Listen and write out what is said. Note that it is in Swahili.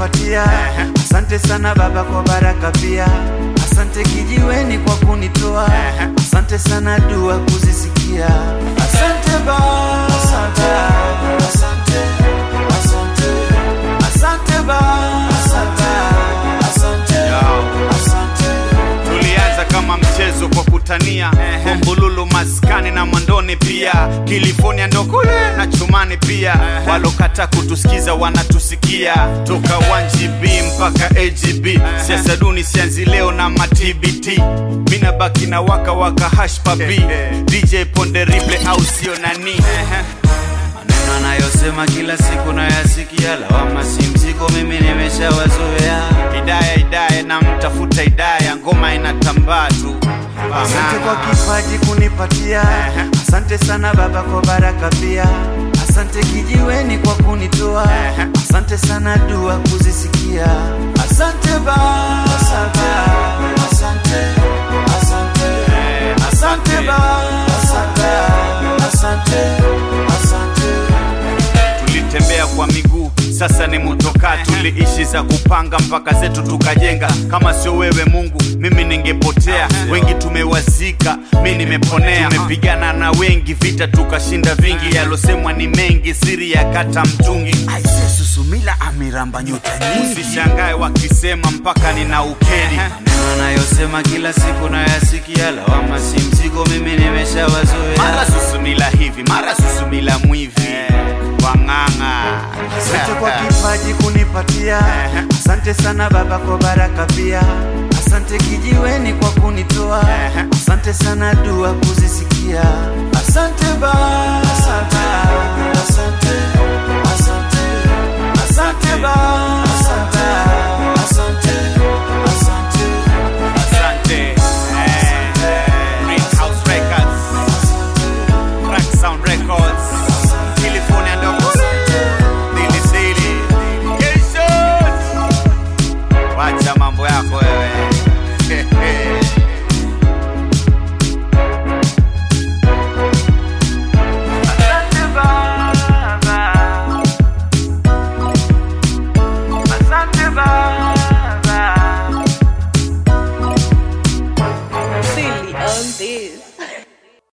kunipatia. Asante sana Baba kwa baraka pia. Asante kijiweni kwa kunitoa. Asante sana dua kuzisikia. Asante Baba, asante, asante, asante, asante Baba, asante, asante, asante. Tulianza kama mchezo kwa kutania Bumbululu maskani na Mwandoni pia California ndo kule na Chumani pia Walokata kutusikiza wanatusikia Toka 1GB mpaka AGB Siasa duni sianzi leo na matbt Mina baki na waka waka hash papi DJ Ponde Riple au sio nani Maneno anayosema kila siku nayasikia, lawama si mzigo, mimi nimeshawazoea. Hidaya Hidaya na mtafuta Hidaya ngoma inatambaa tu Asante kwa kipaji kunipatia, asante sana Baba kwa baraka pia, asante kijiweni kwa kunitoa, asante sana dua kuzisikia, asante Baba, asante, asante, asante, asante Baba, asante, asante, asante. tulitembea kwa miguu sasa ni mutoka tuliishi za kupanga mpaka zetu tukajenga kama sio wewe mungu mimi ningepotea wengi tumewazika mi nimeponea tumepigana na wengi vita tukashinda vingi yalosemwa ni mengi siri ya kata mtungi Aise Susumila amiramba nyota nyingi. usishangae wakisema mpaka nina ukeri Maneno anayosema kila siku nayasikia, lawama si mzigo, mimi nimeshawazoea. mara susumila hivi mara susumila mwivi wang'ang'a Asante kwa kipaji kunipatia, asante sana Baba kwa baraka pia, asante kijiweni kwa kunitoa, asante sana dua kuzisikia.